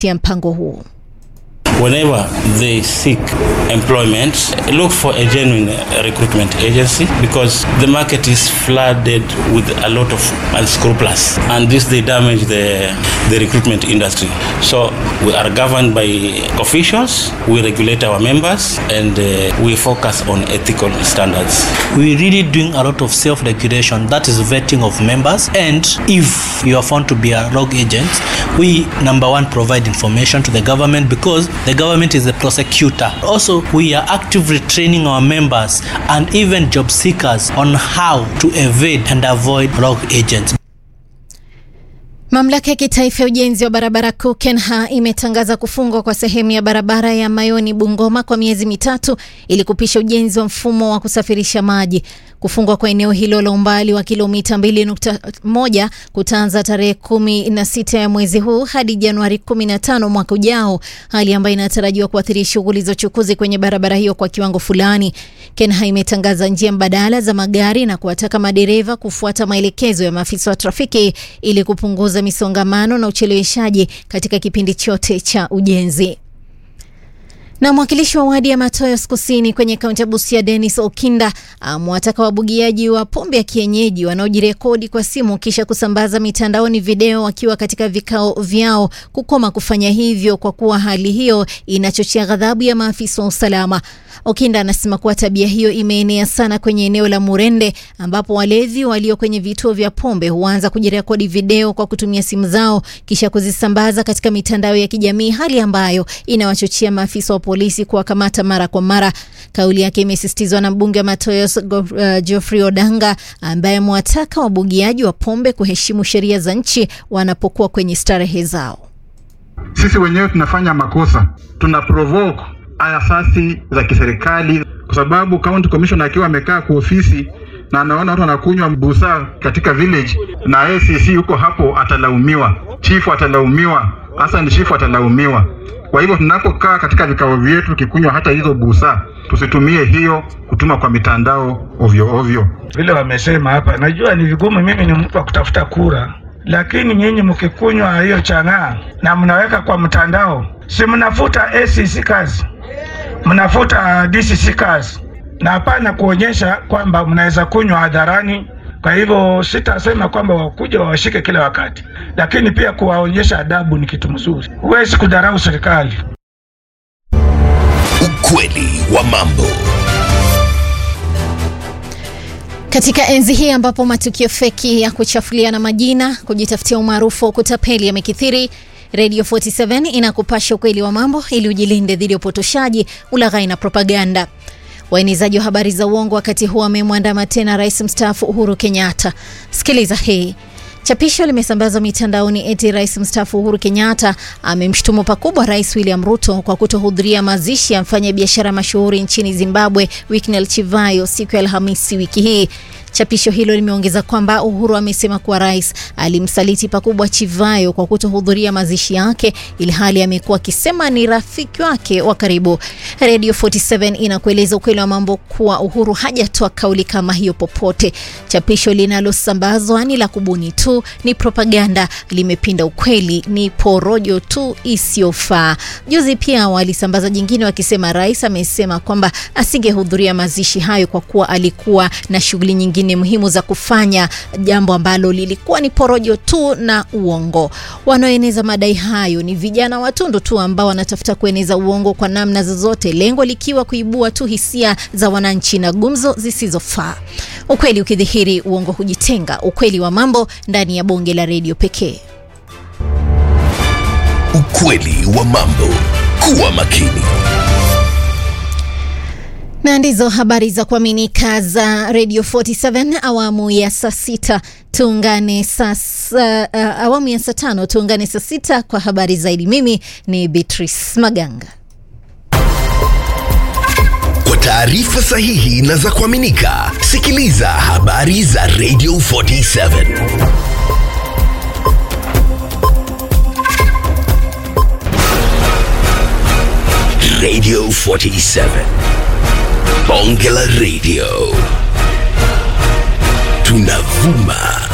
ya mpango huo. whenever they seek employment, look for a genuine recruitment agency because the market is flooded with a lot of unscrupulous and this they damage the, the recruitment industry. So we are governed by officials, we regulate our members and uh, we focus on ethical standards. we really doing a lot of self-regulation that is vetting of members and if you are found to be a rogue agent we number one provide information to the government because the government is the prosecutor also we are actively training our members and even job seekers on how to evade and avoid rogue agents Mamlaka ya kitaifa ya ujenzi wa barabara kuu KENHA imetangaza kufungwa kwa sehemu ya barabara ya Mayoni Bungoma kwa miezi mitatu ili kupisha ujenzi wa mfumo wa kusafirisha maji. Kufungwa kwa eneo hilo la umbali wa kilomita 2.1 kutaanza tarehe kumi na sita ya mwezi huu hadi Januari 15 mwaka ujao, hali ambayo inatarajiwa kuathiri shughuli za uchukuzi kwenye barabara hiyo kwa kiwango fulani. KENHA imetangaza njia mbadala za magari na kuwataka madereva kufuata maelekezo ya maafisa wa trafiki ili kupunguza misongamano na ucheleweshaji katika kipindi chote cha ujenzi. Na mwakilishi wa wadi ya Matoyos Kusini kwenye kaunti ya Busia Dennis Okinda amewataka wabugiaji wa pombe ya kienyeji wanaojirekodi kwa simu kisha kusambaza mitandaoni video wakiwa katika vikao vyao kukoma kufanya hivyo kwa kuwa hali hiyo inachochea ghadhabu ya maafisa wa usalama. Okinda anasema kuwa tabia hiyo imeenea sana kwenye eneo la Murende ambapo walevi walio kwenye vituo vya pombe huanza kujirekodi video kwa kutumia simu zao kisha kuzisambaza katika mitandao ya kijamii, hali ambayo inawachochea maafisa wa polisi kuwakamata mara kwa mara. Kauli yake imesisitizwa na mbunge wa Matoyos uh, Geoffrey Odanga ambaye amewataka wabugiaji wa pombe kuheshimu sheria za nchi wanapokuwa kwenye starehe zao. Sisi wenyewe tunafanya makosa, tuna provoke asasi za kiserikali, kwa sababu county commissioner akiwa amekaa kwa ofisi na anaona watu wanakunywa busaa katika village na ACC yuko hapo, atalaumiwa, chifu atalaumiwa, hasa ni chifu atalaumiwa. Kwa hivyo tunapokaa katika vikao vyetu tukikunywa hata hizo busaa, tusitumie hiyo kutuma kwa mitandao ovyo ovyo. vile wamesema hapa. Najua ni vigumu, mimi ni mtu wa kutafuta kura, lakini nyinyi mkikunywa hiyo chang'aa na mnaweka kwa mtandao, si mnafuta ACC kazi, mnafuta DCC kazi, na hapana kuonyesha kwamba mnaweza kunywa hadharani. Kwa hivyo sitasema kwamba wakuja wawashike kila wakati, lakini pia kuwaonyesha adabu ni kitu mzuri. Huwezi kudharau serikali. Ukweli wa mambo. Katika enzi hii ambapo matukio feki ya kuchafuliana majina, kujitafutia umaarufu wa kutapeli yamekithiri, Radio 47 inakupasha ukweli wa mambo ili ujilinde dhidi ya upotoshaji, ulaghai na propaganda. Waenezaji wa habari za uongo wakati huu wamemwandama tena rais mstaafu Uhuru Kenyatta. Sikiliza hii. Chapisho limesambazwa mitandaoni eti rais mstaafu Uhuru Kenyatta amemshutumu pakubwa rais William Ruto kwa kutohudhuria mazishi ya mfanyabiashara mashuhuri nchini Zimbabwe Winnie Chivayo siku ya Alhamisi wiki hii. Chapisho hilo limeongeza kwamba Uhuru amesema kuwa rais alimsaliti pakubwa Chivayo kwa kutohudhuria mazishi yake, ili hali amekuwa akisema ni rafiki wake wa karibu. Radio 47 inakueleza ukweli wa mambo kuwa Uhuru hajatoa kauli kama hiyo popote. Chapisho linalosambazwa ni la kubuni tu, ni propaganda, limepinda ukweli, ni porojo tu isiyofaa. Juzi pia walisambaza jingine wakisema rais amesema kwamba asingehudhuria mazishi hayo kwa kuwa alikuwa na shughuli nyingine muhimu za kufanya, jambo ambalo lilikuwa ni porojo tu na uongo. Wanaoeneza madai hayo ni vijana watundu tu ambao wanatafuta kueneza uongo kwa namna zozote, lengo likiwa kuibua tu hisia za wananchi na gumzo zisizofaa. Ukweli ukidhihiri, uongo hujitenga. Ukweli wa mambo ndani ya bonge la redio pekee. Ukweli wa mambo. Kuwa makini. Na ndizo habari za kuaminika za Radio 47 awamu ya saa sita. Tuungane sasa, uh, awamu ya saa tano tuungane saa sita kwa habari zaidi. Mimi ni Beatrice Maganga. Kwa taarifa sahihi na za kuaminika, sikiliza habari za Radio 47. Radio 47. Bonge la Radio. Tunavuma